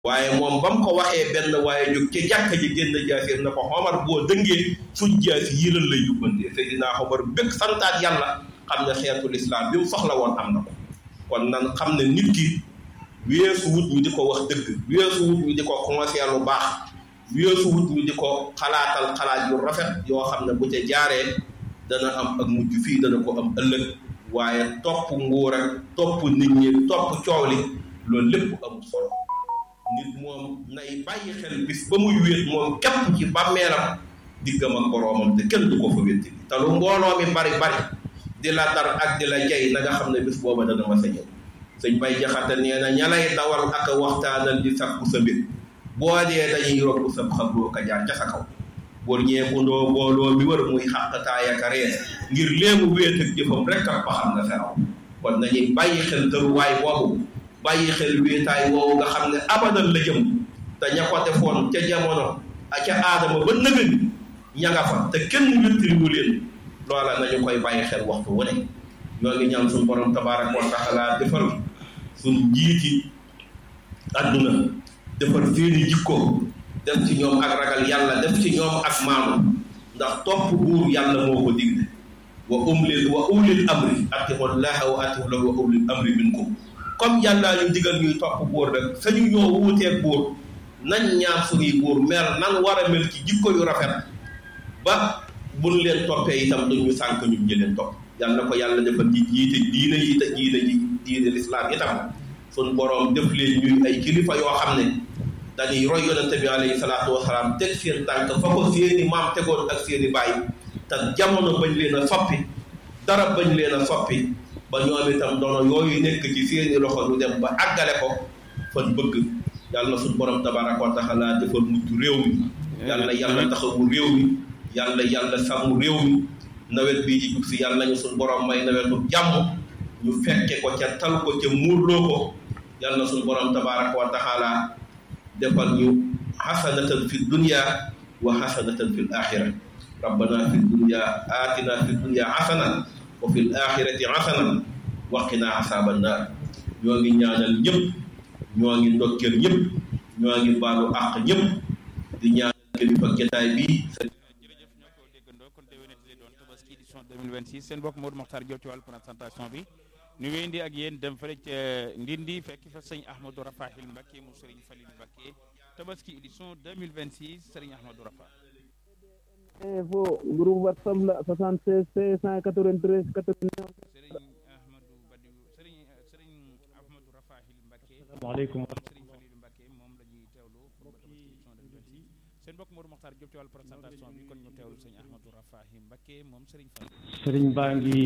waaye moom ba mu ko waxee benn waaye jóg ca jàkka ji génn jaasir na ko xomar boo dëngee suñ jaasi yi lan lay yóbbantee Seydina Omar bëgg santaat yàlla xam ne xeetu lislaam bi mu soxla woon am na ko kon nan xam ne nit ki weesu wut ñu di ko wax dëgg weesu wut ñu di ko conseiller lu baax weesu wut ñu di ko xalaatal xalaat yu rafet yoo xam ne bu ca jaaree dana am ak mujj fii dana ko am ëllëg waaye topp nguur ak topp nit ñi topp coow li loolu lépp amul solo nit moom nay bàyyi xel bis ba muy wéet moom képp ci bàmmeelam diggam ak boroomam te kenn du ko fa wétti te lu mbooloo mi bari bari di la dar ak di la jay na nga xam ne bis booba dana ma sa ñëw sëñ bay jaxate nee na ña lay dawal ak a waxtaanal di sakku sa mbir boo dee dañuy robb sa xabroo ka jaar ca sa kaw bor ñeekundoo booloo mi wër muy xàqtaay ak ree ngir léemu wéet ak jëfam rek ak ba xam na feraw kon nañuy bàyyi xel tëruwaay boobu bàyyi xel wéetaay woowu nga xam ne abadan la jëm te ña ko defoon ca jamono ak ca aadama ba nëgëni ña nga fa te kenn wéttiliwu leen loola nañu koy bàyyi xel waxtu wu ne ñoo ngi ñaan suñu borom tabaaraka wa taala defar suñ njiiti àdduna defar seeni jikko def ci ñoom ak ragal yàlla def ci ñoom ak maanu ndax topp buur yàlla moo ko digle wa umlil wa ulil amri atiqu llaha wa atiqu lahu wa ulil amri minkum comme yàllaa ñu digal ñuy topp buur rek sañu ñoo wuuteeg buur nañ ñaar suñuy buur mel nan war a mel ci jikko yu rafet ba buñ leen toppee itam duñ ñu sànk ñun ñi leen topp yàlla na ko yàlla defal ci jiite diine yi te diine ji diine lislaam itam suñ boroom def leen ñuy ay kilifa yoo xam ne dañuy roy yonente bi alayhi salaatu wasalaam teg seen tànk fa ko seeni maam tegoon ak seeni baay te jamono bañ leen a soppi dara bañ leen a soppi ba ñoom itam doono yooyu nekk ci seeni loxo ñu dem ba àggale ko fan bëgg yàlla suñ borom tabaraka wa taala defal mujj réew mi yàlla yàlla taxawu réew mi yàlla yàlla sàmm réew mi nawet bii di jub si yàlla nañu suñ borom may nawetu jàmm ñu fekke ko ca tal ko ca muurloo ko yàlla suñ borom tabaraka wa taala defal ñu xasanatan fi dunya wa xasanatan fi l axira rabbana fi dunya atina fi dunya xasana wa fi l axirati xasana waqina asaaba naar ñoo ngi ñaanal ñëpp ñoo ngi ndokkeel ñëpp ñoo ngi baalu àq ñëpp di ñaanal kilifa jotaay bi jërëjëf ñoo ko déggandoo kon déwénati lay doon tabaski édition 2026 seen bokk Modou Mokhtar Diop ci wàllu présentation bi ñu wéyandi ak yéen dem fële ca Ndindi fekk fa sëñ Ahmadou Rafahil Mbacké mu Serigne Falil Mbacké tabaski édition 2026 Serigne Ahmadou Rafa info groupe whatsapp la 76 593 89 Serigne Ahmadou Badiou Serigne Serigne Ahmadou Rafahil Mbacké asalaamaaleykum Serigne Falil Mbacké moom la ñuy teewlu pour tabaski édition 2026 seen bokk Modou Mokhtar Diop ci wàllu présentation bi kon ñu teewlu sëñ Ahmadou Rafahil Mbacké moom Serigne Falil sëriñ baa ngi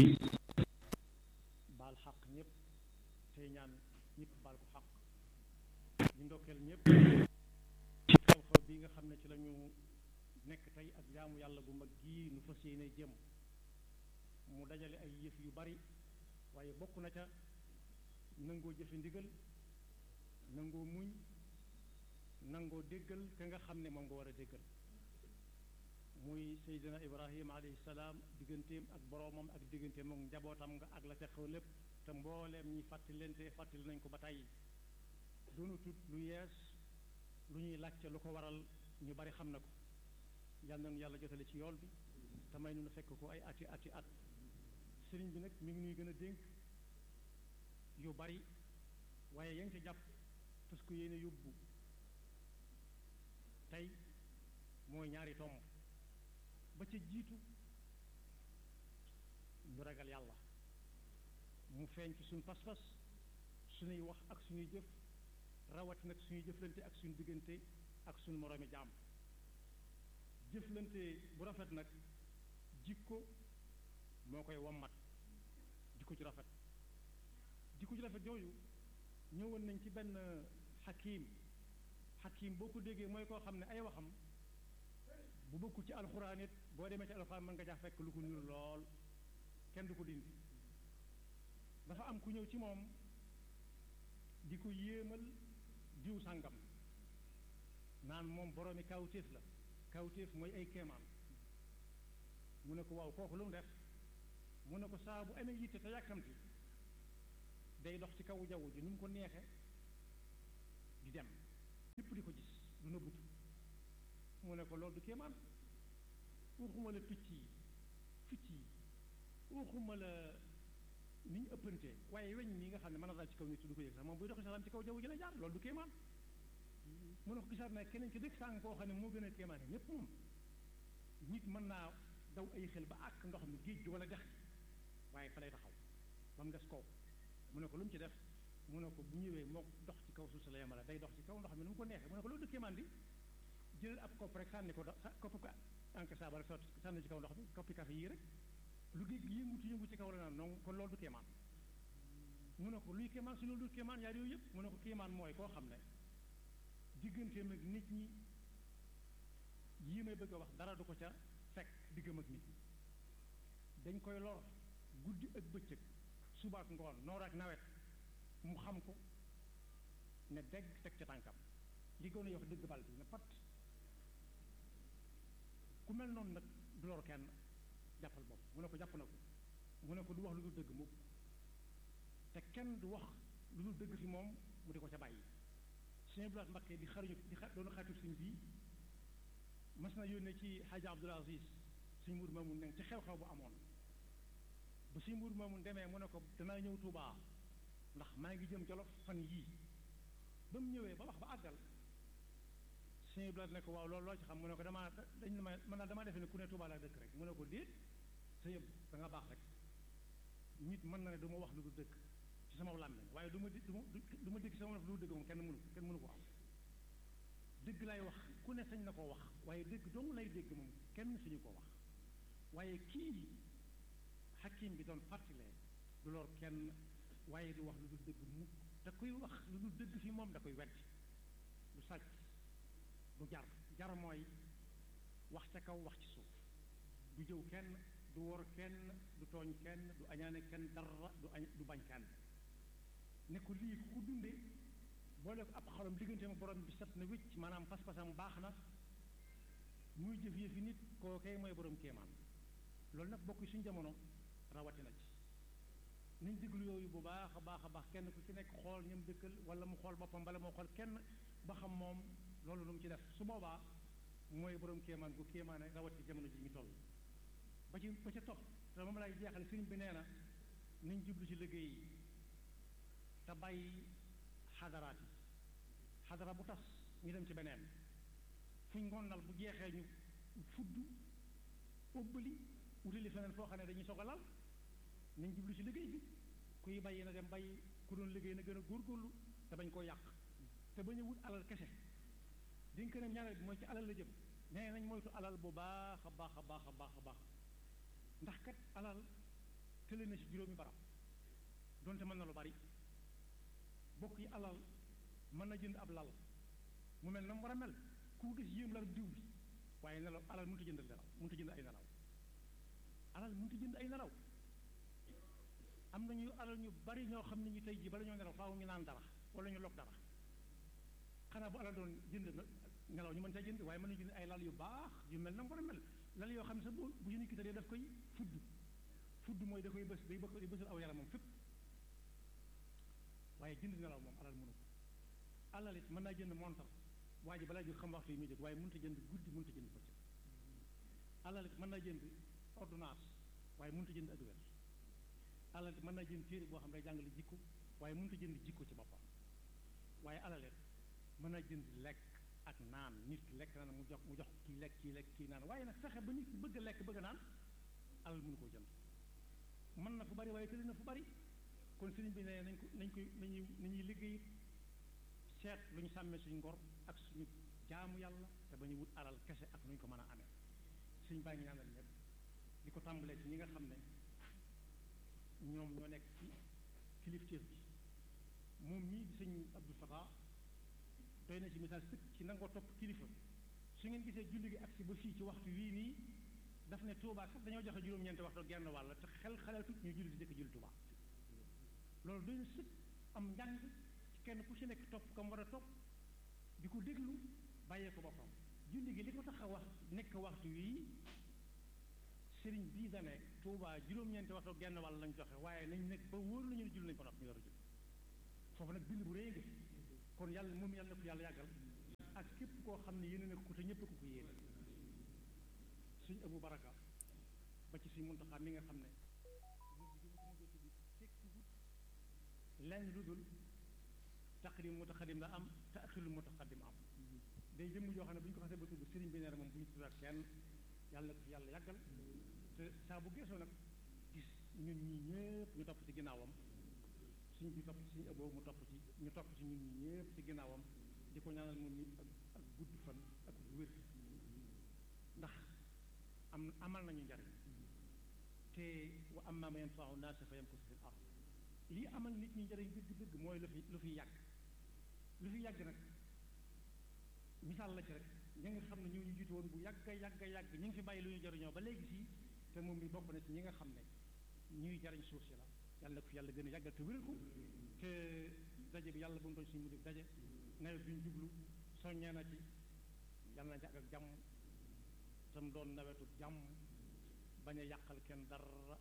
baal xaq ñëpp tey ñaan ñëpp baal ko xaq ñu ndokkeel ñëpp ci xew-xew bi nga xam ne ci la ñu nekk tey ak jaamu yàlla gu mag gii nu fas yéene jëm mu dajale ay yëf yu bari waaye bokk na ca nangoo jëfe ndigal nangoo muñ nangoo déggal ka nga xam ne moom nga war a déggal muy seydina ibrahima alayhi salaam digganteem ak boroomam ak digganteem ak njabootam nga ak la ca xew lépp te mbooleem ñi fàttalente fàttali nañ ko ba tey doonu tut lu yees lu ñuy laajte lu ko waral ñu bari xam na ko yal nañu yàlla jotale ci yool bi te may nu fekk ko ay ati ati at sëriñ bi nag mi ngi nuy gën a dénk yu bari waaye yaa ngi ca jàpp parce que yéene yóbbu tey mooy ñaari tomb ba ca jiitu ñu ragal yàlla mu feeñ ci suñ pas-pas suñuy wax ak suñuy jëf rawat nag suñuy jëflante ak suñu diggante ak suñu moroomi jaam jëflante bu rafet nag jikko moo koy wommat jikko ci rafet jikko ci rafet yooyu ñëwoon nañ ci benn xakiim xakiim boo ko déggee mooy koo xam ne ay waxam bu bokkul ci alxuraan it boo demee ci alxuraan mën nga jaa fekk lu ko niru lool kenn du ko dindi dafa am ku ñëw ci moom di ko yéemal diw sàngam naan moom boroomi kawtéef la kawtéef mooy ay kéemaan mu ne ko waaw kooku lu mu def mu ne ko saa bu amee yitte te yàkkamti day dox ci kawu jaww ji nu mu ko neexe di dem nëbbutu mu ne ko loolu du kéemaan waxuma la picc yi picc yi waxuma la ni ñu ëppantee waaye weñ nii nga xam ne mën na daal ci kaw nit du ko yëg sax moom buy dox sax ci kaw jaww ji la jaar loolu du kéemaan mu ne ko gisaat na keneen ci dëkk sàng koo xam ne moo gën a kéemaan ñépp moom nit mën naa daw ay xel ba àkk ndox mi géej gi wala dex gi waaye fa lay taxaw ba mu des kaw mu ne ko lu mu ci def mu ne ko bu ñëwee moo dox ci kaw suuf si la yemale day dox ci kaw ndox mi nu mu ko neexee mu ne ko loolu du kéemaan di jëlal ab kopp rek sànni ko do kopp ko enque saaba rek sotti sànni ci kaw ndox mi koppi café yii rek lu géej gi yëngutu yëngu ci kaw la naan non kon loolu du kéemaan mu ne ko luy kéemaan si loolu du kéemaan yaar yooyu yëpp mu ne ko kéemaan mooy koo xam ne digganteem ak nit ñi yii may bëgg a wax dara du ko ca fekk diggam ak nit ñi dañ koy lor guddi ak bëccëg suba ak ngoon noor ak nawet mu xam ko ne dégg teg ca tànkam li gën a yox dëgg bal bi ne pat ku mel noonu nag du lor kenn jàppal bopp mu ne ko jàpp na ko mu ne ko du wax lu dul dëgg mukk te kenn du wax lu dul dëgg fi moom mu di ko ca bàyyi suñu blaat mbakkee di xaruñu di xa doon xaritu suñ bii mas na yónnee ci xaaja Abdul Aziz suñ muur maamun ne ci xew-xew bu amoon ba suñ muur maamun demee mu ne ko danaa ñëw Tuubaa ndax maa ngi jëm Jolof fan yii ba mu ñëwee ba wax ba àggal suñu blaat ne ko waaw loolu loo ci xam mu ne ko damaa dañ ne ma man naa damaa defe ne ku ne Tuubaa laa dëkk rek mu ne ko déet sa yëpp da nga baax rek nit mën na ne du ma wax lu du dëkk ci sama làmmiñ waaye du ma di du ma du ma dégg sama lu du dëgg moom kenn mënu kenn mënu ko am dëgg lay wax ku ne sañ na koo wax waaye dëgg dong lay dégg moom kenn suñu ko wax waaye kii xakim bi doon fàttalee du lor kenn waaye du wax lu dul dëgg mukk da koy wax lu dul dëgg fi moom da koy weddi du sàcc du jar jar mooy wax ca kaw wax ci suuf du jëw kenn du wor kenn du tooñ kenn du añaane kenn dara du añ du bañ kenn ne ko lii ku dunde boole ko ab xolam diggante ma borom bi set na wécc maanaam pas-pasam baax na muy jëf yëfi nit koo kay mooy borom kéemaan loolu nag bokk suñu jamono rawatina ci nañ déglu yooyu bu baax a baax a baax kenn ku ci nekk xool ñam dëkkal wala mu xool boppam bala moo xool kenn ba xam moom loolu lu mu ci def su boobaa mooy borom kéemaan gu kéemaane rawati jamono ji ñu toll ba ci ba ca topp te moom lay jeexale sëriñ bi nee na nañ jublu ci liggéey yi te bàyyi xadaraat yi xadara bu tas ñu dem ci beneen fuñ ngonnal bu jeexee ñu fudd óbbali wutali feneen foo xam ne dañuy soog a lal nañ jublu ci liggéey bi kuy bàyyi na dem bàyyi ku doon liggéey na gën a góorgóorlu te bañ koo yàq te bañ a wut alal kese dinga ko ne ñaareel bi mooy ci alal la jëm nee nañ moytu alal bu baax a baax a baax a baax a baax ndax kat alal tële na ci juróomi barab donte mën na lu bari bokk yi alal mën na jënd ab lal mu mel na mu war a mel ku gis yéem lal diw bi waaye nelaw alal mënut a jënd nelaw mënut a jënd ay nelaw alal mënut a jënd ay nelaw am nañu alal ñu bari ñoo xam ne ñu tey jii bala ñoo nelaw faaw ñu naan dara wala ñu log dara xanaa bu alal doon jënd nelaw ñu mën caa jënd waaye mën nañu jënd ay lal yu baax yu mel na mu war a mel lal yoo xam ne sax bu bu ñu nit ki daf koy fudd fudd mooy da koy bës day bëgg di bësal aw yaram moom fépp waaye jënd nelaw moom alal mënu ko alal it mën naa jënd montar waa ji balaa jóg xam waxtu yi muy jóg waaye mënut a jënd guddi mënut a jënd bëccëg alal it mën naa jënd ordonnance waaye mënut a jënd ak wér alal it mën naa jënd téere boo xam ne day jàngale jikko waaye mënut a jënd jikko ci boppam waaye alal it mën naa jënd lekk ak naan nit ki lekk naan mu jox mu jox kii lekk kii lekk kii naan waaye nag fexe ba nit ki bëgg a lekk bëgg a naan alal mënu koo jënd mën na fu bari waaye tëli na fu bari kon sëriñ bi ne nañ ko nañ koy nañuy nañuy liggéey seet lu ñu sàmmee suñu ngor ak suñu jaamu yàlla te ba ñu wut alal kese ak nu ñu ko mën a amee suñ baa ngi ñaanal ñëpp di ko tàmbalee ci ñi nga xam ne ñoom ñoo nekk ci kilifteef bi moom ñii di sëñ Abdou Fatah doy na ci misaal sëkk ci nangoo topp kilifa su ngeen gisee julli gi agsi ba fii ci waxtu wii nii daf ne Touba kat dañoo joxe juróom-ñeenti waxtu genn wàll te xel xalaatut ñu julli di jëkk julli Touba loolu doy na sëkk am njàng ci kenn ku ci nekk topp kam war a topp di ko déglu bàyyee ko boppam julli gi li ko tax a wax nekk waxtu wii sëriñ bii da ne Touba juróom-ñeenti waxtu genn wàll lañ joxe waaye nañ nekk ba wóor nañu ne julli nañ ko nopp ñu war a julli foofu nag bind bu rëy nga kon yàlla moom yàlla na ko yàlla yàggal ak képp koo xam ne yéene na ko te ñëpp ko ko yéene suñ abu baraka ba ci suñ muntaxaa mi nga xam ne lenn lu dul taqdim mutaqaddim la am te axirul mutaqaddim am day jëmm joo xam ne bu ñu ko xasee ba tudd sëriñ bi nee na moom bu ñu tuddaat kenn yàlla na ko fi yàlla yàggal te saa bu geesoo nag gis ñun ñi ñëpp ñu topp ci ginnaawam suñ bi topp suñu ëbboo mu topp ci ñu topp ci ñun ñi ñëpp ci ginnaawam di ko ñaanal moom nit ak ak gudd fan ak wér ndax am amal nañu njariñ te wa amma ma yanfa'u naasa fa yamkutu fil ard lii amal nit ñi njariñ dëgg-dëgg mooy lu fi lu fi yàgg lu fi yàgg nag misaal la ci rek ñi nga xam ne ñoo ñu jiitu woon bu yàgg yàgg yàgg ñu ngi fi bàyyi lu ñu jariñoo ba léegi sii te moom mi bokk na ci ñi nga xam ne ñuy jariñ suuf si la yàlla ko fi yàlla gën a yàggal te wéral ko te daje bi yàlla bu mu doon suñu mujj daje nawet bi ñu jublu soññee na ci yàlla na jàgg ak jàmm tam doon nawetu jàmm bañ a yàqal kenn dara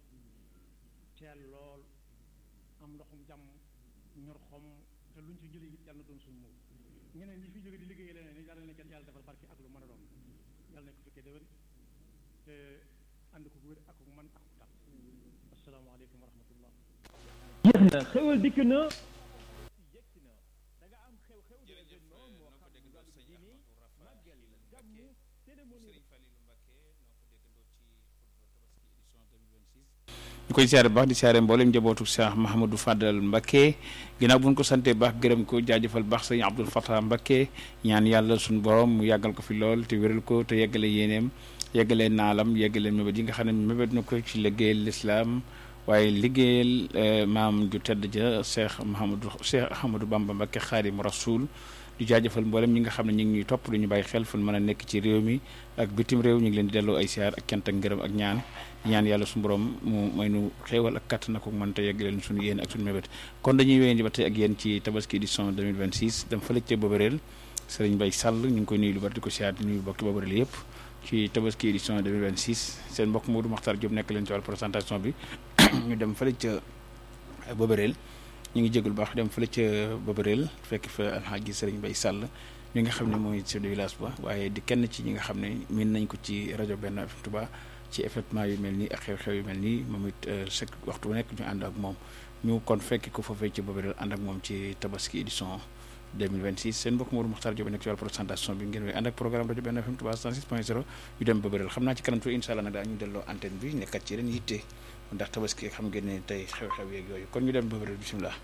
teel lool am ndoxum jàmm ñor xom te luñ ci jëlee it yàlla na doon suñu moom ñeneen ñi fi jóge di liggéey leneen ni yàlla na kenn yàlla defal barke ak lu mën a doon yàlla nañ ko fekkee déwén te ànd ko wér ak man ak tal asalaamaaleykum wa rahmatullah jeex na xewal dikk na yegsi na da nga am xew-xew de jërëjëf événement moo noo ko xam déggandoo wàllu sëñ diine Ahmadou màggal Rafahi gàmmu Mbacké cérémonie Serigne Falilou Mbacké noo ko déggandoo ci xutba tabaski édition 2026 ñu koy siyaare baax di siyaare mboolem njabootu Cheikh Mahamadou Fadal Mbacké ginnaaw bu ñu ko santee baax gërëm ko jaajëfal baax sëñ Abdoul Fatah Mbacké ñaan yàlla suñu borom mu yàggal ko fi lool te wéral ko te yeggale yéeneem yeggale naalam yeggale mébét yi nga xam ne mébét na ko ci liggéeyal lislaam waaye liggéeyal maam ju tedd ja Cheikh Mahamadou Cheikh Ahmadou Bamba Mbacké Xaadimu Rasuul di jaajëfal mboolem ñi nga xam ne ñu ngi ñuy topp du ñu bàyyi xel fu mën a nekk ci réew mi ak bitim réew ñu ngi leen di delloo ay siyaar ak cant ak ngërëm ak ñaan di ñaan yàlla suñu borom mu may nu xéewal ak kàttan ko mën te yegg leen suñu yéen ak suñu mébét kon dañuy wéyandi ba tey ak yéen ci tabaski édition 2026 dem fële ca Bobereel Serigne Mbaye Sall ñu ngi koy nuyu lu bari di ko siyaar di nuyu bokki Bobereel yëpp ci tabaski édition 2026 seen mbokk Modou Makhtar Diop nekk leen ci wàllu présentation bi ñu dem fële ca Bobereel ñu ngi jégalu baax dem fële ca Bobereel fekk fa alxaaji Serigne Mbaye Sall mi nga xam ne mooy chef de village ba waaye di kenn ci ñi nga xam ne miin nañ ko ci rajo Benno FM Touba ci événement yu mel nii ak xew-xew yu mel nii moom it chaque waxtu bu nekk ñu ànd ak moom ñu kon fekk ko foofee ci Bobereel ànd ak moom ci tabaski édition 2026 seen mbokk Modou Makhtar Diop nekk ci wàllu présentation bi ngeen wéy ànd ak programme rajo Benno FM Touba 106.0 ñu dem Bobereel xam naa ci kanam tuuti incha allah nag daa ñu delloo antenne bi nekkat ci ren yitte ndax tabaski xam ngeen ne tey xew-xew yeeg yooyu kon ñu dem Bobereel bisimilah.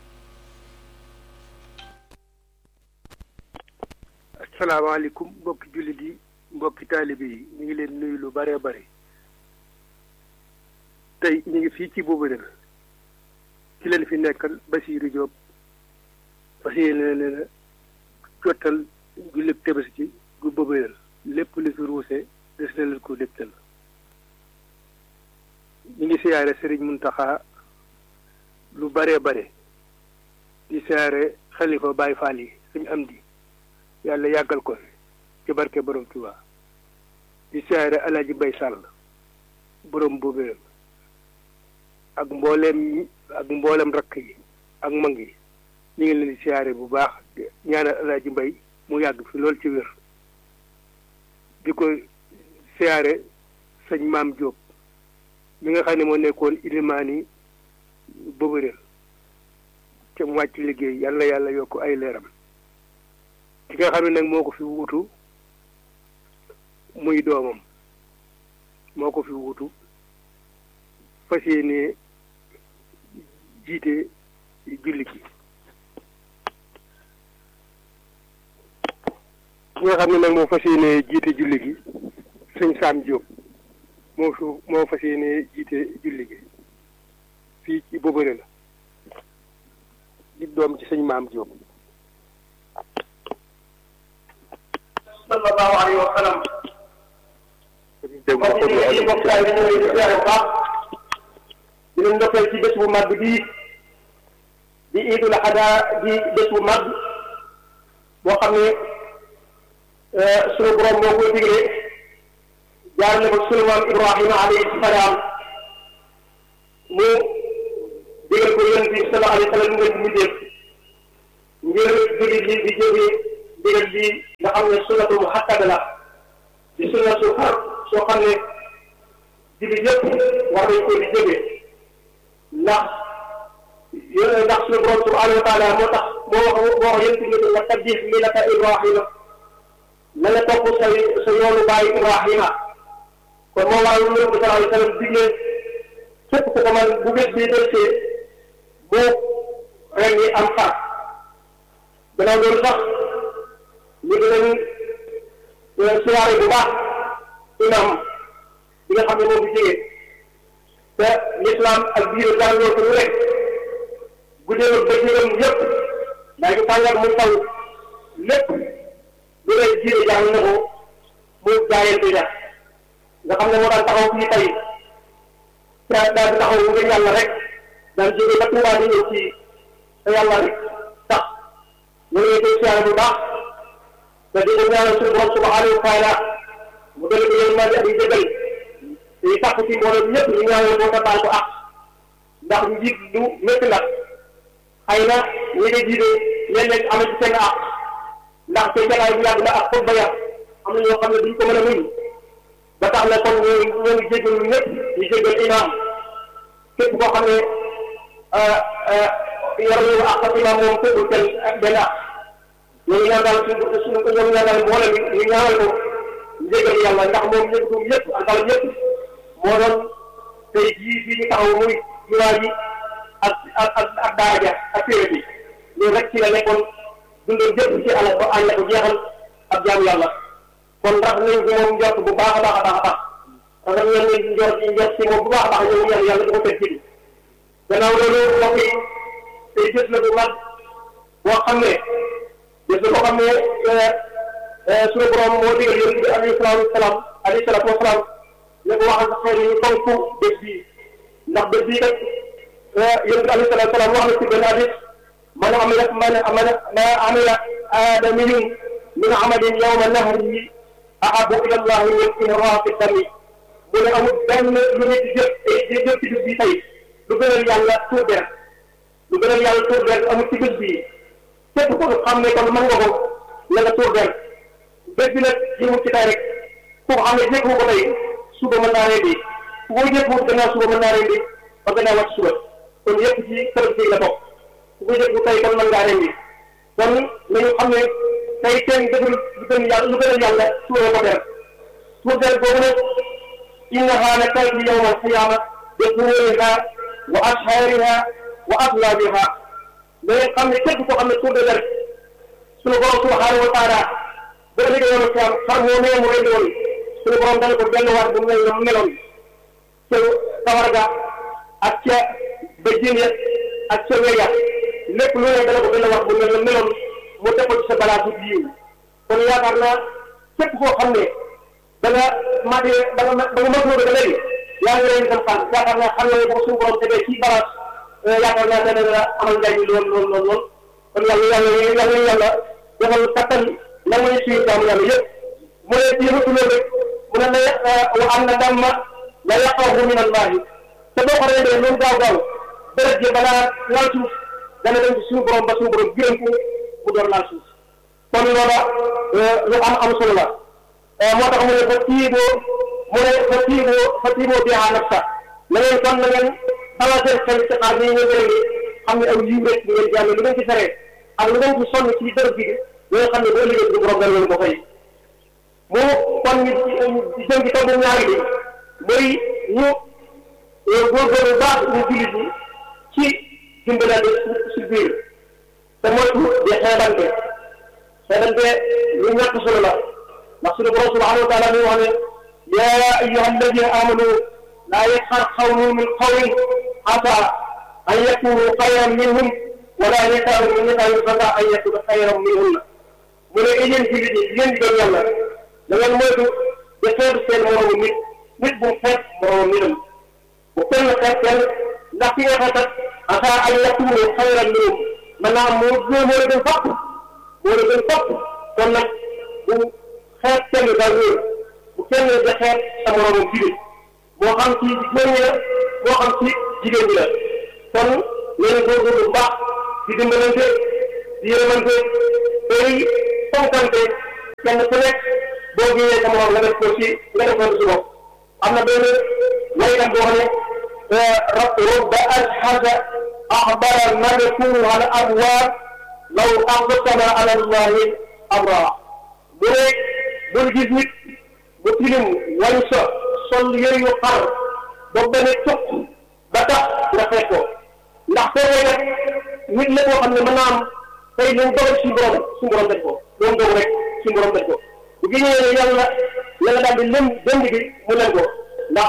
asalaamaaleykum mbokki jullit yi mbokki taalibe yi ñu ngi leen nuyu lu bare bare tey ñu ngi fii ci Bobereel ci leen fi nekkal Basiiru Jóob fas yéene leen a jottal jullib Tabaski gu Bobereel lépp li fi ruuse des na leen ko dégtal ñu ngi siyaare Sëriñ Muntaxa lu bare bare di siyaare xalifa Baay Faal yi suñu am di yàlla yàggal ko fi ci barke borom Tuuba di siyaare Alaaji Mbay Sàll borom Bobereel ak mbooleem ak mbooleem rakk yi ak mag yi ñu ngi leen di siyaare bu baax ñaanal Alaaji Mbay mu yàgg fi lool ci wér di ko siyaare sëñ Maam Jóob mi nga xam ne moo nekkoon ilimaani Bobereel te mu wàcc liggéey yàlla yàlla yokk ay leeram ki nga xam ne nag moo ko fi wuutu muy doomam moo ko fi wuutu fas yéene jiite julli gi ki nga xam ne nag moo fas yéene jiite julli gi sëñ Saam Jóob moo fi moo fas yéene jiite julli gi fii ci Bobereel la di doom ci sëñ Maam Jóob sallallahu alayhi wa sallam mbokk yi ci mbokk yi ñu ngi leen di baax di leen ndokkeel ci bés bu mag bii di Iidul Adha di bés bu mag boo xam ne sunu borom moo koy digle jaarale ko sunu maam Ibrahima alayhi salaam mu digal ko yonent bi sallallahu alayhi wa sallam ngeen mu def ngir jullit yi di jóge digal bi nga xam xam ne sunnatu mu xakkada la di sunna su xar soo xam ne jullit yëpp war nañ ko di jóge ndax yéen ndax suñu borom subhanahu wa taala moo tax moo wax moo wax yéen tamit nga tabbih millata Ibrahima na nga topp sa sa yoonu bàyyi Ibrahima kon moo waral lu bi sallallahu alayhi wa sallam digle képp ku ko man bu bés bii delsee bu ren yi am xar gannaaw loolu sax ñu dinañ siyaare bu baax imam bi nga xam ne moom bi jege te l'islam ak biir jàngoo ko lu rek guddee ba jëram yëpp daa ngi tàngal mu taw lépp lu lay jiire jàng na ko mu jaayante ja nga xam ne moo daan taxaw fii tey te daal di taxaw ngir yàlla rek daan jóge ba Tuubaa di ñëw ci te yàlla rek tax ñu ngi koy siyaare bu baax te di ko ñaanal suñu borom subhanahu wa taala mu dëgg yéen maa di ak jëgal te sàkku ci mbooloo ñëpp ñu ñaanal ko te baal ko ak ndax njiit lu métti la xëy na ñi nga jiite léeg-léeg am na ci seen ak ndax te jataay bu yàgg la ak xutba ya am na ñoo xam ne duñ ko mën a muñ ba tax na kon ñoo ñoo ngi jégalu ñëpp ñu jégal imam képp koo xam ne yor ñu ak ak imam moom képp kenn ak benn ak ñoo ngi ñaan daal suñu suñu ñoo ngi ñaan daal mboolem ñu ñaanal ko ñu jégal yàlla ndax moom ñëpp du ñëpp ak daal ñëpp moo doon tey jii fii ñu taxaw muy jumaa ji ak ak ak ak daara ja ak téere bi loolu rek ci la nekkoon dundal jëpp ci àll ba àll ko jeexal ak jaamu yàlla kon ndax nañ ko moom njort bu baax a baax a baax a baax parce que ñoom ñu njort ci njort ci moom bu baax a baax ñoom ñaan yàlla di ko teg ci gannaaw loolu mbokk yi tey gis la bu mag boo xam ne gis la boo xam ne suñu borom moo digal yonent bi alayhi salaatu wasalaam alayhi salaatu wasalaam ne ko waxal sa xeer yi ñu fonk bés bii ndax bés bii kat yonent bi alayhi salaatu wasalaam wax na ci benn hadis man amila man man ma amila aadamiyun min amalin yawma nahrihi ahabu ila llahi min inraaqi dami mu ne amul benn lu nit di jëf di jëf ci bés bii tey lu gënal yàlla tuur deret lu gënal yàlla tuur deret amul ci bés bii képp ko xam ne kon mën nga ko la nga tuur deret bés bi nag yëngu ci tey rek ku ko xam ne jékku ko tey suba mën naa rendi ku ko jékku gannaaw suba mën naa rendi ba gannaaw wàcc suba kon yëpp ci kër gi la bokk ku ko jékku tey kon mën ngaa rendi kon nañu xam ne tey kenn deful lu gën yàlla lu gën a yàlla tuuree ko deret tuur deret boobu nag innaha la taati yawma alqiyama bi tuuriha wa ashhaariha wa aslaabiha da ngeen xam ne képp koo xam ne tuur de deret suñu borom subhanahu wa taala ba léegi yoonu xiyam xar moo nee mu rendi woon suñu borom dana ko delluwaat bu mel na mu meloon ca kawar ga ak ca bëjjin ya ak ca weya lépp lu ne dana ko delluwaat bu mel na meloon mu def ko ci sa balaa bu yiw kon yaakaar naa képp koo xam ne da nga matee da nga da nga mën ba léegi yaa ngi leen dem xaal yaakaar naa xam ne boo suñu borom tegee ci balance yaakaar naa dana la amal njariñ lool lool lool lool kon yàlla yàlla yàlla yàlla defal kattan lan mooy suñu jaamu yàlla yëpp mu ne ci yëngatu loolu rek mu ne la wa am na damma la yaqahu min allahi te boo ko rendee loolu gaaw gaaw deret ji balaa laal suuf dana dem ci suñu borom ba suñu borom gërëm ko mu door laal suuf kon loola lu am am solo la moo tax mu ne fa tiiboo mu ne fa tiiboo fa tiiboo biha nafsa na ngeen kon na ngeen balaa seen xel ci xaar nii ngeen gërëm xam ne aw yiw rek ngeen jàmme lu ngeen ci feree ak lu ngeen ci sonn ci dërëb bi li nga xam ne boo liggéey suñu borom dana leen ko fay mu kon ñu jëm ci tombu ñaari bi mooy ñu góorgóorlu baax ñu jullit ñi ci dimbalante si biir te moytu di xeebante xeebante lu ñàkk solo la ndax suñu borom subhanahu wa taala mi wax ne yaa ayyuha alladina amanu laa yasxar qawmun min qawmin asa an yakunu xayran minhum wala nisaa'un min nisaa'in asa an yakunu xayran minhunna mu ne yéen jullit ñi yéen di doon yàlla da ngeen moytu di xeeb seen moromu nit nit bu xeeb moromu nitam bu kenn xeeb kenn ndax ki nga xeetat asa an yakunu xayran minhum maanaam moo moo moo la gën fopp moo la gën fopp kon nag bu xeeb kenn daal wóor bu kenn di xeeb sa moromu jullit moo xam ci góor ñi la moo xam ci jigéen ñi la kon ngeen góorgóorlu bu baax di dimbalante di yërmante tey fonkante kenn ku nekk boo génnee sa morom nga def ko ci nga def ko ci bopp am na benn waykat boo xam ne rubba ashhada axbara madkuhu al abwaar law aqsama ala allahi abra bu ne bul gis nit bu tilim wañ sa sol yëre yu xar ba benn tuq ba tax nga fekk ko ndax soo koy def nit la boo xam ne mën naa am tey lu mu dogal suñu borom suñu borom def ko lu mu dogal rek suñu borom def ko bu génnee ne yàlla yàlla daal di lëm dënd bi mu leen ko ndax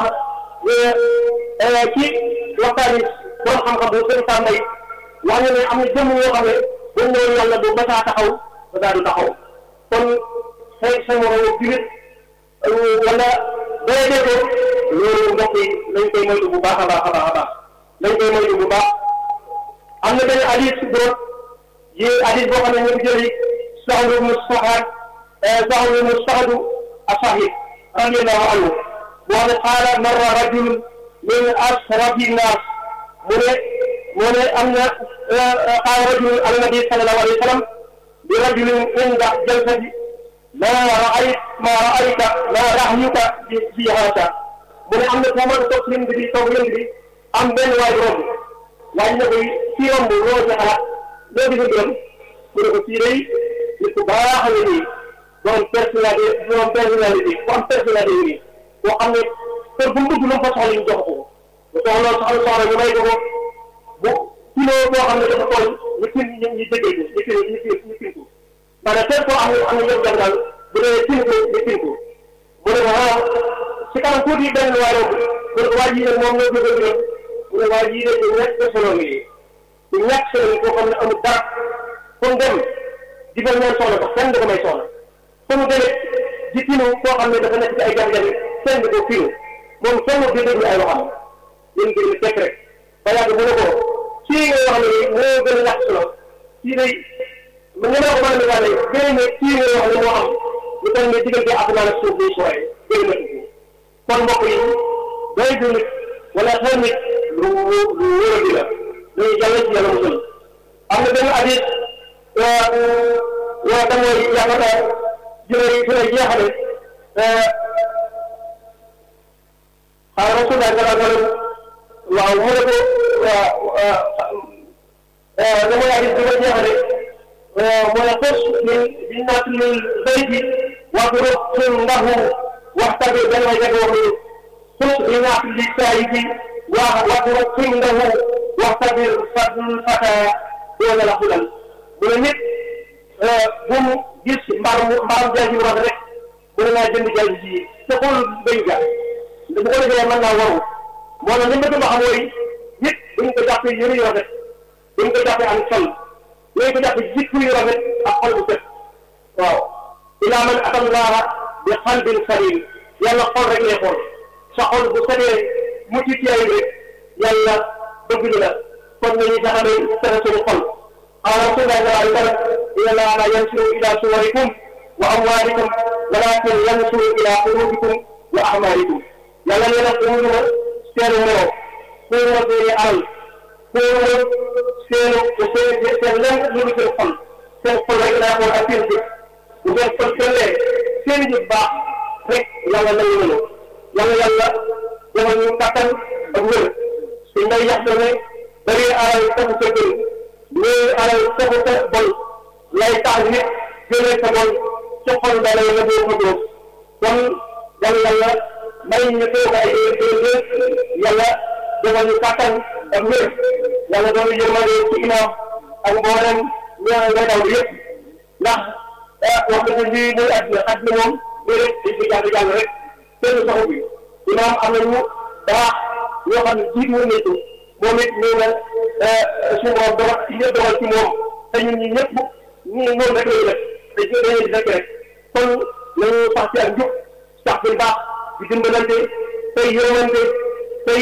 ci waxtaan yi borom xam-xam bu seen saa mbay wax na ne am na jëmm yoo xam ne dañ ñëwoon yàlla du masaa taxaw ba daal du taxaw kon say sa moroom julit wala doyadee ko loolu mbokk yi lañ koy moytu bu baax a baax a baax a baax lañ koy moytu bu baax am na benn hadis bu yi hadis boo xam ne ñu ngi jëli Sahl ibn Sa'd Sahl ibn Sa'd as-Sahih radiyallahu anhu boo xam ne qaala marra rajul min asrafi nnaas mu ne mu ne am na qaala rajul ala nabi sallallahu alayhi wa sallam bi rajulin inda jalsati ma raayt ma raayta ma rahyuka fi haata mu ne am na foo mën a toog lënd bi toog lënd bi am benn waay romb waaj na koy fii romb loo ci xalaat loo gis a gërëm mu ne ko fii day nit ku baax a nii borom personnalité borom personnalité ku am personnalité yi nii boo xam ne kër bu mu dugg lu mu fa soxla ñu jox ko bu soxla soxla soxla ñu may ko ko bu kilo boo xam ne dafa toll ñu fin ñu ñu déggee ko ñu fin ñu fin ñu fin ko maanaam fépp koo am ne am na ñoom jàng daal bu dee fin ko ñu fin ko mu ne ko ah si kanam tuuti benn waay romb mu ne ko waa ji nag moom ñoo bëgg a gërëm mu ne waa ji de du ñàkk solo ngi du ñàkk solo ngi koo xam ne amul dara fu mu dem di ko ñaan soxla ko kenn du ko may soxla fu mu demee di finu koo xam ne dafa nekk ci ay jafe-jafe kenn du ko finu moom kenn du déglu ay waxam yéen ngir mi tekk rek ba yàgg mu ne ko kii nga wax ne moo gën a ñàkk solo kii day man ñu ne ko mën a misaale gën ne kii nga wax ne moo am ñu toll ne diggante asamaan ak suuf bi sooy gën na ko kon mbokk yi doy du nit wala xel nit lu lu wóor a di la dañuy jàll ci yàlla musul am na benn hadis waa da mooy yaakaar naa jëlee fi lay jeexale xaar rasulullah sallallahu alayhi wa sallam waaw mu ne ko da mooy hadis bi nga jeexale mooy xos min bi naat min zayti wadrub ndahu waxtabe benn way dëgg wax ni xos bi naat li saayidi wa wadrub ndahu waxtabir fadl fata doona la xulal mu ne nit bu mu gis mbaaram mbaaram jaay ji rafet rek mu ne naa jënd jaay ji te xool béy ga bu ko defee mën naa waru moo tax li ma dama xam mooy nit buñ ko jàppee yëre yu rafet buñ ko jàppee am sol buñ ko jàppee jikko yu rafet ak xol bu set waaw ilaa man atallaha bi qalbin salim yàlla xol rek lay xool sa xol bu setee mucc ci ay rek yàlla bëgg la kon nañu taxamee fexe suñu xol قال رسول الله صلى الله عليه وسلم إن الله لا ينظر إلى صوركم وأموالكم ولكن ينظر إلى قلوبكم وأعمالكم yàlla nee na xuuruma seenu melo xuuruma seeni alal xuuruma seenu seen seen lenn lu dul seen xol seen xol rek laa xool ak seen jëf bu seen xol sellee seen jëf baax rek yàlla nangu nañu yàlla yàlla defal ñu kattan ak wér su ngay yax ne bari alal taxu sa gën mais alal taxu sa bon lay tax nit jëlee sa bon ci xol ba lay la doo ko dóor kon yàlla yàlla may ñu toog ay déedéet yàlla defal ñu kàttan ak wér yàlla doon yërmande ci imam ak mboolem ñoo ngay daw yëpp ndax wax dëgg lii muy àdduna àdduna moom muy rek dañ koy jàng jàng rek kenn soxu bi imam am nañu baax ñoo xam ne jiit woon nañ ko moom it ñëw na suñu borom dogal ci ñëpp dogal ci moom te ñun ñi ñëpp ñi moom rek lañu def dañ koy dañuy rek rek kon nañu sax ci ak njub sax bi baax di dimbalante tey yërmante tey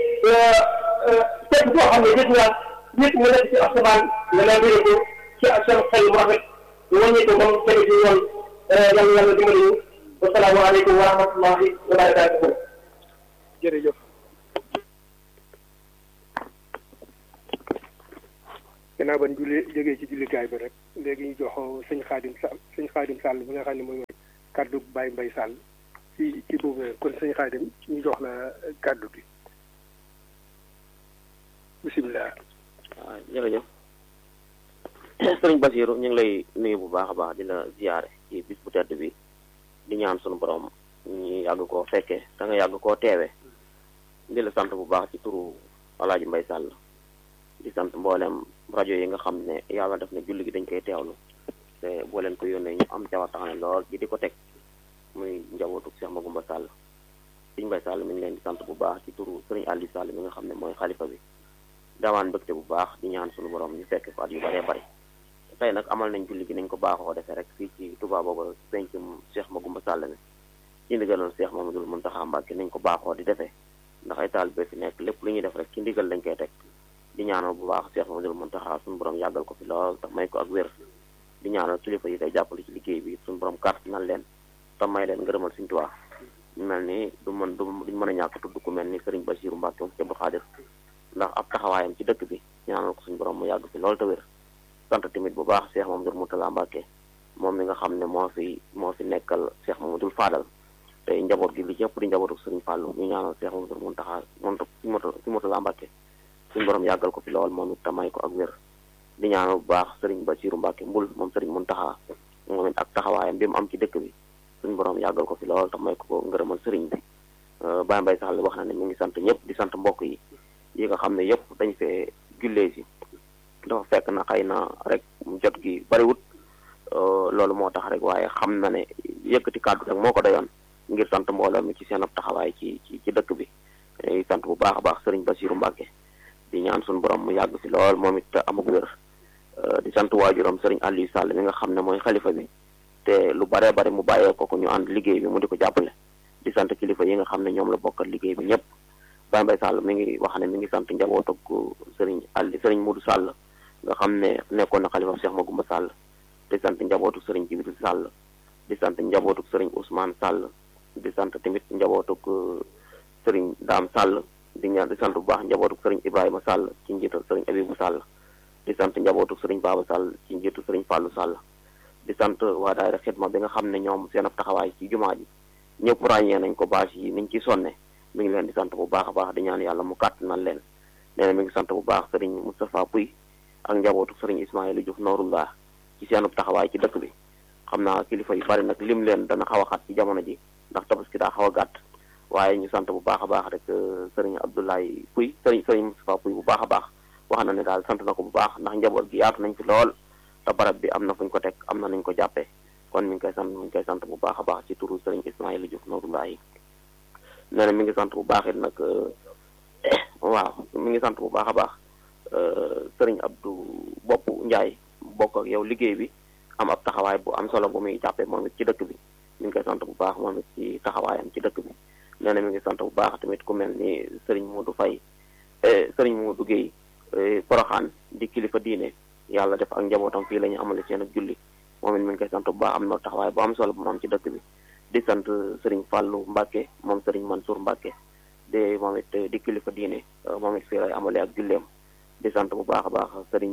képp koo xam ne gis nga nit mu nekk ci asamaan nga leen di ko ci seen xel mu rafet ñu wàññi ko moom tege ci yoon yàlla yàlla dimbali ñu wasalaamaaleykum wa rahmatullahi wa barakatuhu jërëjëf gannaaw ban julli jógee ci jullikaay bi rek léegi ñu jox sëñ xaadim sall sëñ xaadim sall bi nga xam ne mooy kàddu Baye Mbaye Sall ci ci boobu kon sëñ Xaadim ñu jox la kàddu gi bisimilah. waaw jërëjëf sëriñ Basiru ñu ngi lay nuyu bu baax a baax di la ziyaare ci bis bu tedd bi di ñaan sunu borom ñu yàgg koo fekkee da nga yàgg koo teewee di la sant bu baax ci turu Alaaji Mbay Sàll di sant mboolem rajo yi nga xam ne yàlla def na julli gi dañ koy teewlu te boo leen ko yónnee ñu am cawataane lool ji di ko teg muy njabootu Cheikh Magumba Sall sëriñ Mbay Sall mi ngi leen di sant bu baax ci turu sëriñ Aliou Sall mi nga xam ne mooy xalifa bi dawaan mbëgte bu baax di ñaan sunu borom ñu fekk ko at yu bëree bëri tey nag amal nañ julli gi nañ ko baaxoo defee rek fii ci Touba boobu pencum Cheikh Magumba Sall mi ci ndigalal Cheikh Mamadou Mountakha Mbacké nañ ko baaxoo di defee ndax ay taalibe fi nekk lépp lu ñuy def rek ci ndigal lañ koy teg di ñaanal bu baax Cheikh Mamadou Mountakha suñu borom yàggal ko fi lool te may ko ak wér di ñaanal kilifa yi koy jàppale ci liggéey bi suñu borom kàrt nan leen te may leen ngërëmal suñu Tuubaa ñu mel ni du mën du duñ mën a ñàkk tudd ku mel ni Serigne Bassirou Mbacké moom Abdou Khadir ndax ab taxawaayam ci dëkk bi ñaanal ko suñu borom mu yàgg fi lool te wér sant tamit bu baax Cheikh Mamadou Moutala Mbacké moom mi nga xam ne moo fi moo fi nekkal Cheikh Mamadou Fadal tey njaboot gi li ci ëpp di njabootu Serigne Fallou ñu ñaanal Cheikh Mamadou Mountakha moom si moto si Moutala Mbacké suñu borom yàggal ko fi lool moom it te may ko ak wér di ñaanal bu baax Serigne Bassirou Mbacké mbul moom Serigne Mountakha moom it ak taxawaayam bi mu am ci dëkk bi suñu borom yàggal ko fi lool te may ko ko ngërëmal Serigne bi Baye Mbaye Sall wax na ne mi ngi sant ñëpp di sant mbokk yi yi nga xam ne yëpp dañ fee jullee si dafa fekk na xëy na rek jot gi bariwut loolu moo tax rek waaye xam na ne yëkkati kàddu rek moo ko doyoon ngir sant mbooloo mi ci seen ab taxawaay ci ci ci dëkk bi sant bu baax a baax sëriñ Bassirou Mbacké di ñaan suñu borom mu yàgg fi lool moom it amug wér di sant waajuram sëriñ Aliou Sall mi nga xam ne mooy xalifa bi te lu baree bari mu bàyyee ko ko ñu ànd liggéey bi mu di ko jàppale di sant kilifa yi nga xam ne ñoom la bokkal liggéey bi ñëpp Baye Mbaye Sall mi ngi wax ne mi ngi sant njaboot ak sëriñ Ali sëriñ Modou Sall nga xam ne nekkoon na xalifa Cheikh Magoumba Sall di sant njabootu sëriñ Jibril Sall di sant njabootu sëriñ Ousmane Sall di sant tamit njabootu sëriñ Dame Sall di ñaan di sant bu baax njabootu sëriñ Ibrahima Sall ci njiital sëriñ Abibou Sall di sant njabootu sëriñ Baba Sall ci njiitu sëriñ Fallou Sall di sant waa daayira xidma bi nga xam ne ñoom seen ab taxawaay ci jumaa ji ñëpp ràññee nañ ko bâche yi niñ ci sonne mi ngi leen di sant bu baax a baax di ñaan yàlla mu kàttanal leen nee na mi ngi sant bu baax sëriñ Moustapha Pouy ak njabootu sëriñ Ismaïla Diouf Noorullah ci seenub taxawaay ci dëkk bi xam naa kilifa yu bari nag lim leen dana xaw a xat ci jamono ji ndax tabaski daa xaw a gàtt waaye ñu sant bu baax a baax rek sëriñ Abdoulaye Pouy sëriñ sëriñ Moustapha Pouy bu baax a baax wax na ne daal sant na ko bu baax ndax njaboot gi yaatu nañ fi lool te barab bi am na fuñ ko teg am na nañ ko jàppee kon mi ngi koy sant mi ngi koy sant bu baax a baax ci turu sëriñ Ismaïla Diouf Noorullah yi nee na mi ngi sant bu baax it nag waaw mi ngi sant bu baax a baax sëriñ Abdou Bopp Ndiaye bokk ak yow liggéey bi am ab taxawaay bu am solo bu muy jàppee moom it ci dëkk bi mi ngi koy sant bu baax moom it ci taxawaayam ci dëkk bi nee na mi ngi sant bu baax tamit ku mel ni sëriñ Modou Faye sëriñ Modou Guèye Poroxaan di kilifa diine yàlla def ak njabootam fii la ñu amale seen ak julli moom it mi ngi koy sant bu baax am na taxawaay bu am solo bu mu am ci dëkk bi di sant sëriñ Fallou Mbacke moom sëriñ Mansour Mbacke de moom it di kilifa diine moom it fii lay amale ak julleem di sant bu baax a baax sëriñ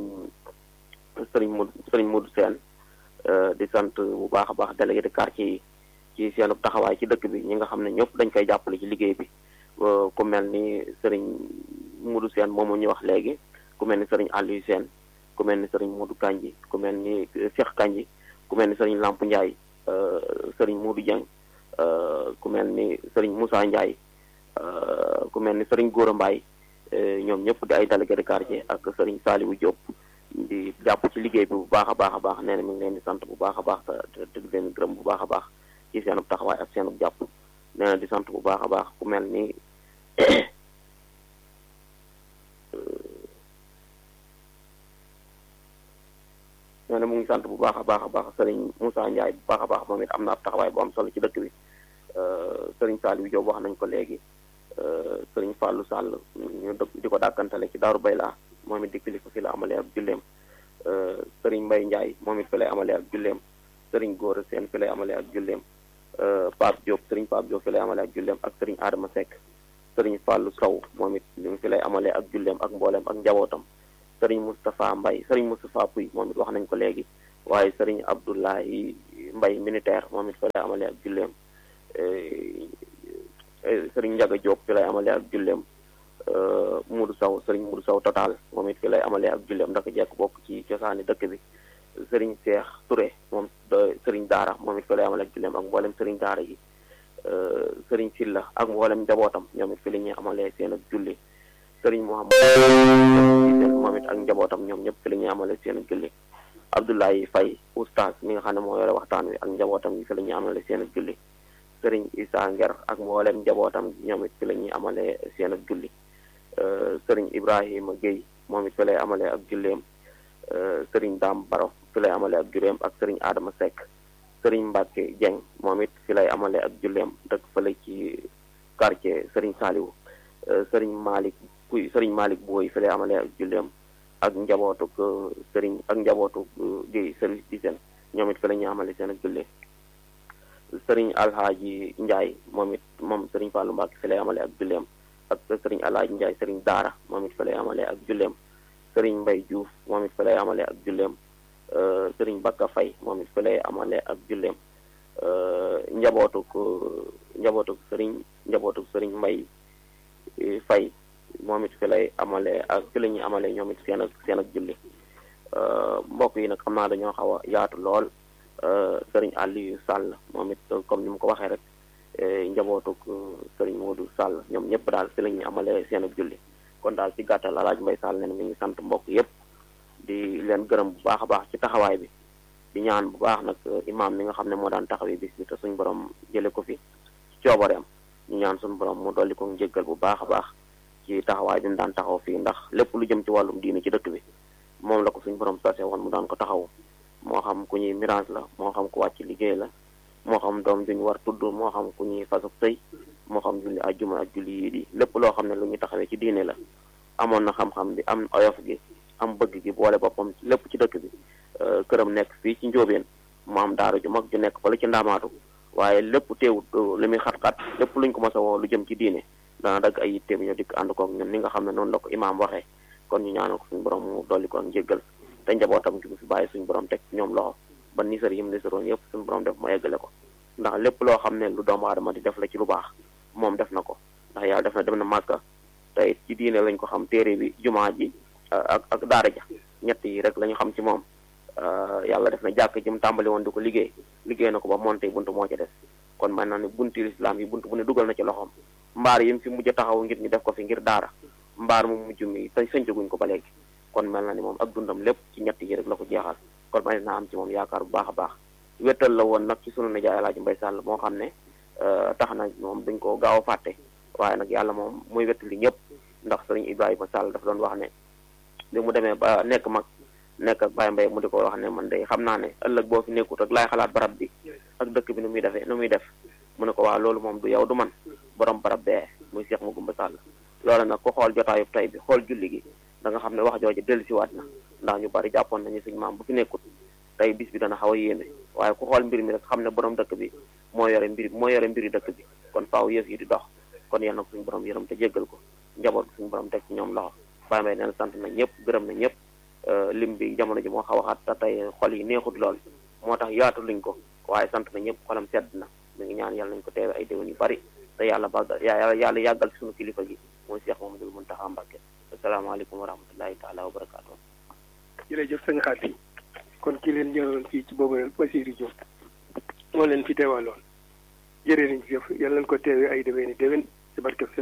sëriñ Mod sëriñ Modou Sène di sant bu baax a baax délégué de quartier yi ci seen taxawaay ci dëkk bi ñi nga xam ne ñëpp dañ koy jàppale ci liggéey bi ku mel ni sëriñ Modou Sène moomu ñu wax léegi ku mel ni sëriñ Aliou Sène ku mel ni sëriñ Modou Kanji ku mel ni Cheikh Kanji ku mel ni sëriñ Lamp Ndiaye sëriñ Modou Dieng ku mel ni sëriñ Moussa Ndiaye ku mel ni sëriñ Gora Mbaye ñoom ñëpp di ay délégué de quartier ak sëriñ Saliou Diop di jàpp ci liggéey bi bu baax a baax a baax nee na mi ngi leen di sant bu baax a baax te te di leen gërëm bu baax a baax ci seenub taxawaay ak seenub jàpp nee na di sant bu baax a baax ku mel ni nee na mu ngi sant bu baax a baax a baax sëriñ Moussa Ndiaye bu baax a baax moom it am na ab taxawaay bu am solo ci dëkk bi sëriñ Saliou Diop wax nañ ko léegi sëriñ Fallou Sall ñu dëkk di ko dàkkantale ci Daaru Bayla moom it di kilifa fi la amalee ak julleem sëriñ Mbaye Ndiaye moom it fi lay amalee ak julleem sëriñ Gora Sène fi lay amalee ak julleem Pape Diop sëriñ Pape Diop fi lay amalee ak julleem ak sëriñ Adama Seck sëriñ Fallou Sow moom it li fi lay amalee ak julleem ak mbooleem ak njabootam sëriñ Moustapha Mbaye sëriñ Moustapha Pouy moom it wax nañ ko léegi waaye sëriñ Abdoulahi Mbay militaire moom it fa lay amale ak julleem sëriñ Njaga Diop fi lay amale ak julleem Mudu Saw sëriñ Mudu Saw total moom it fi lay amale ak julleem ndax jekk bokk ci cosaani dëkk bi sëriñ Seex Touré moom sëriñ Daara moom it fi lay amale ak julleem ak mboolem sëriñ Daara yi sëriñ Silla ak mboolem njabootam ñoom it fi la ñuy amalee seen ak julli sëriñ Muhammad moom it ak njabootam ñoom ñëpp fi la ñuy amalee seen ak julli Abdoulaye Faye oustaz mi nga xam ne moo yore waxtaan wi ak njabootam yi fi la ñuy amalee seen ak julli sëriñ Issa Nger ak mboolem njabootam ñoom it fi la ñuy amalee seen ak julli sëriñ Ibrahima Guèye moom it fi lay amalee ak julleem sëriñ Dame Baro fi lay amalee ak julleem ak sëriñ Adama Seck sëriñ Mbacke Dieng moom it fi lay amalee ak julleem dëkk fële ci quartier sëriñ Saliou sëriñ Malick kuy sëriñ Malick Boy fi lay amalee ak julleem ak njabootuk sëriñ ak njabootuk di service d'hygiène ñoom it fi la ñuy amale seen ak julli sëriñ Alhaaji Ndiaye moom it moom sëriñ Fallou Mbacke fi lay amale ak julleem ak sëriñ Alhaaji Ndiaye sëriñ Daara moom it fi lay amale ak julleem sëriñ Mbay Diouf moom it fi lay amale ak julleem sëriñ Bakka Fay moom it fi lay amale ak julleem njabootuk njabootuk sëriñ njabootuk sëriñ Mbay Fay moom it fi lay amale ak fi la ñuy amale ñoom it seen ak seen ak julli mbokk yi nag xam naa dañoo xaw a yaatu lool sëriñ Aliou Sall moom it comme ni mu ko waxee rek njabootuk sëriñ Modou Sall ñoom ñëpp daal fi la ñuy amale seen ak julli kon daal ci gàttal alaaj Mbay Sall ne mi ngi sant mbokk yëpp di leen gërëm bu baax a baax ci taxawaay bi di ñaan bu baax nag imaam mi nga xam ne moo daan taxawee bis bi te suñ borom jële ko fi ci coobareem ñu ñaan suñu borom mu dolli ko njéggal bu baax a baax ci taxawaay bi mu daan taxaw fii ndax lépp lu jëm ci wàllum diine ci dëkk bi moom la ko suñ borom sase woon mu daan ko taxaw moo xam ku ñuy mirage la moo xam ku wàcc liggéey la moo xam doom juñ war tudd moo xam ku ñuy fasuk sëy moo xam julli ajjuma ak julli yii di lépp loo xam ne lu ñu taxawee ci diine la amoon na xam-xam bi am oyof gi am bëgg gi boole boppam lépp ci dëkk bi këram nekk fii ci njóobeen mu am daara ju mag ju nekk fële ci ndaamaatu waaye lépp teewut li muy xat-xat lépp luñ ko mos a woo lu jëm ci diine dana dagg ay yitteem ñoo dikk ànd kook ñun ni nga xam ne noonu la ko imaam waxee kon ñu ñaanal ko suñu borom mu dolli ko ak njéggal te njabootam gi mu fi bàyyi suñu borom teg ñoom loxo ba nisar yi mu nisaroon yëpp suñu borom def mu eggale ko ndax lépp loo xam ne lu doomu aadama di def la ci lu baax moom def na ko ndax yàlla def na dem na màkka te it ci diine lañ ko xam téere bi jumaa ji ak ak daara ja ñett yi rek la ñu xam ci moom yàlla def na jàkk ji mu tàmbali woon di ko liggéey liggéey na ko ba monté buntu moo ci des kon man naa ne bunti lislaam yi buntu bu ne dugal na ci loxoom mbaar yi mu fi mujj taxaw ngir ñu def ko fi ngir daara mbaar mu mujj mi te sëncaguñ ko ba léegi kon mel na ni moom ak dundam lépp ci ñett yi rek la ko jeexal kon man naa am ci moom yaakaar bu baax a baax wéttal la woon nag ci sunu nijaay Alaaji Mbay Sàll moo xam ne tax na moom dañ ko gaaw a fàtte waaye nag yàlla moom muy wettali ñëpp ndax sëriñ Ibrahima Sall dafa doon wax ne bi mu demee ba nekk mag nekk ak Baye Mbaye mu di ko wax ne man day xam naa ne ëllëg boo fi nekkut ak laay xalaat barab bi ak dëkk bi nu muy defee nu muy def mu ne ko waa loolu moom du yow du man borom barab bee muy Cheikh Magoumba Sall loolu nag ko xool jotaayub tey bi xool julli gi da nga xam ne wax jooju dellusiwaat na ndax ñu bari jàppoon nañu suñu maam bu fi nekkut tey bis bi dana xaw a yéeme waaye ku xool mbir mi rek xam ne borom dëkk bi moo yore mbir moo yore mbiri dëkk bi kon faaw yëf yi di dox kon yal na ko suñu borom yërëm te jéggal ko njaboot suñu borom teg ci ñoom loxo Baye Mbaye neen sant na ñëpp gërëm na ñëpp lim bi jamono ji moo xaw a xat te tey xol yi neexut lool moo tax yaatu luñ ko waaye sant na ñëpp xolam sedd na mi ngi ñaan yàlla nañ ko teewe ay déwén yu bari te yàlla bàggal yàlla yàlla yàggal fi suñu kilifa gi mooy Cheikh Mamadou Mountakha Mbacké asalaamaaleykum wa rahmatullahi taala wa barakaatu jërëjëf sëñ Xaati kon ki leen ñëwoon fii ci boobu Basiirou Diop moo leen fi teewaloon jërë nañ jëf yàlla nañ ko teewe ay déwéni déwén ci barkeb sëñ